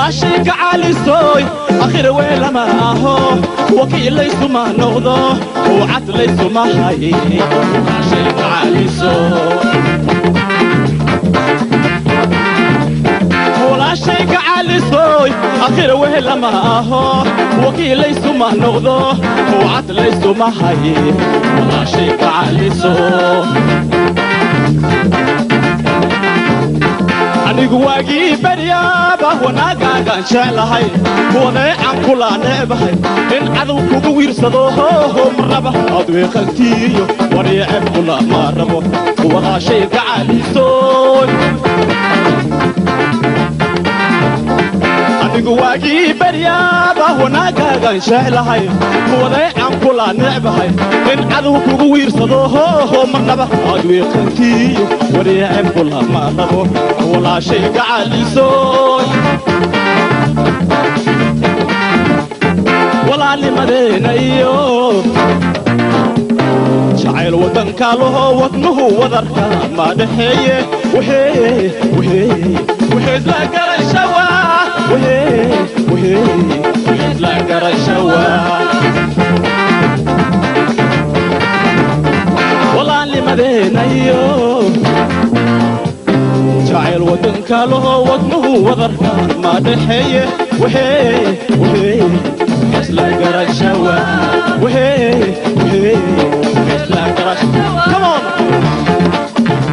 walaashay gacaalisoy akhir weelama aho wakiil laysuma noqdo wacad laysuma haye walaashay gacaaliso walaashay gacaalisoy akhir weelama aho wakiil laysuma noqdo wacad laysuma haye walaashay gacaaliso anigu waagii baryaaba wanaagaagaan jeclahay wadeecan kula neebahay in cadow kugu wiirsado hooho marraba aad weeqantiiyo waryeeceb kula ma rabo wadaashay gacaalisoy anigu waagii baryaaba wanaagaagaan jeclahay wadeecan kula necbahay in cadow kugu wiirsado hooho marnaba aad weeqantiiyo waryeeceb kula ma rabo walaashay gacaalisoy walaalnimadeena iyo jacayl waddanka laho wadnuhu wadarka ma dhexeeye wxeedla garashawa wxeedla garashawa walaalnimadeena iyo jacayl waddanka laho wadnuhu wadarka ma dhexeeye isla garashawa isla garashawa Come on!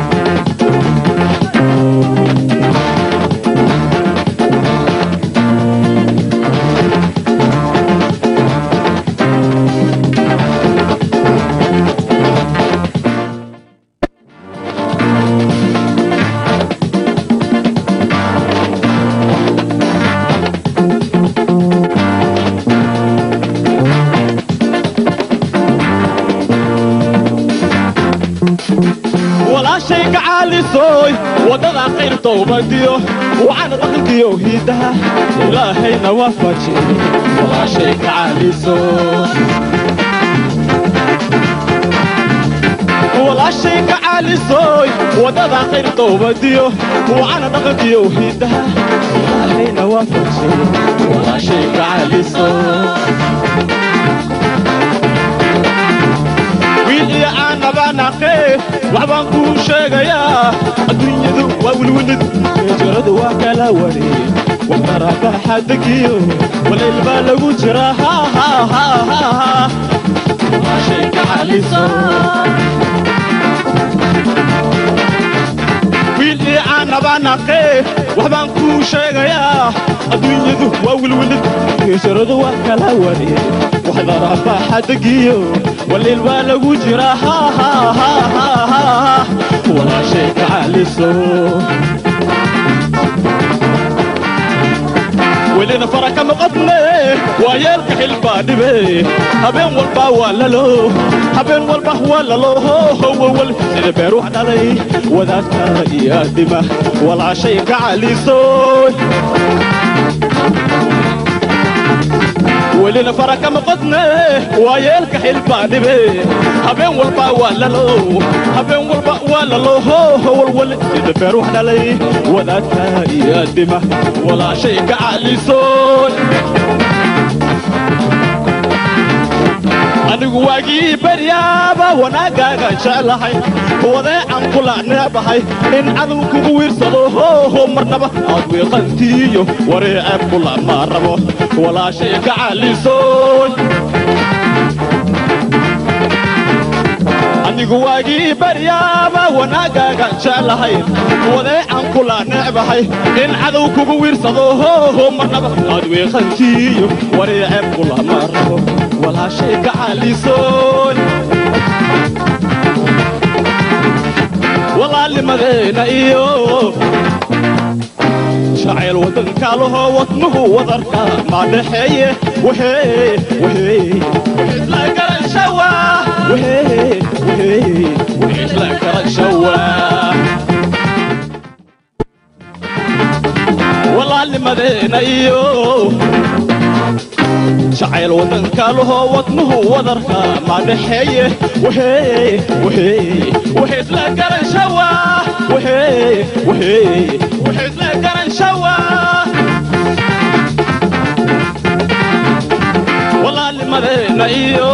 walaashay gacaalisoy waddada khayr towbadiyo wacana dhaqankiyo hiidaha ilaahayna waafaji walaashay gacaaliso walaashay gacaalisoy waddada khayr towbadiyo wacana dhaqankiyo hiidaha ilaahayna waafaji walaashay gacaaliso wiil iyo aanabanaaqe waxbaan kuu sheegayaa adduunyadu waa wilwilid eejaradu waa kala wari waxdaraabaxadegiyo walayl baa lagu jiraa walaashay gacaaliso wiil iyo aanabanaaqe waxbaan kuu sheegayaa adduunyadu waa wilwilid eejaradu waa kala wari waxdaraabaxadegiyo walayl baa lagu jiraa walaashay gacaaliso welina fara kama qodne waa yeelka xilbaa dhibe habeen walba waa lalo habeen walba waa lalo howowal sida beer wax dhalay wadaadka iyo addima walaashay gacaaliso welina fara kama qodne waa yeelka xilbaa dhibe habeen walba waa lalo habeen walba waa lalo howowal sida beer wax dhalay wadaadka iyo addima walaashay gacaalisoon anigu waagii baryaaba wanaagaagaan jeclahay wadeecan kula neebahay in cadow kugu wiirsado hooho marnaba aad wiiqantiiyo wareeceeb kula ma rabo walaashay gacaalisoon anigu waagii baryaaba wanaagaagaan jeclahay wadeecan kula necbahay in cadow kugu wiirsado hooho marnaba aad wiiqantiiyo wareeceeb kula ma rabo walaashay gacaalisoon walaalnimadeena iyo jacayl waddanka laho wadnuhu wadarka ma dhexeeye isla garashawa isla garashawa walaalnimadeena iyo jacayl waddanka laho wadnuhu wadarka ma dhexeeye isla garashawa isla garashawa iyo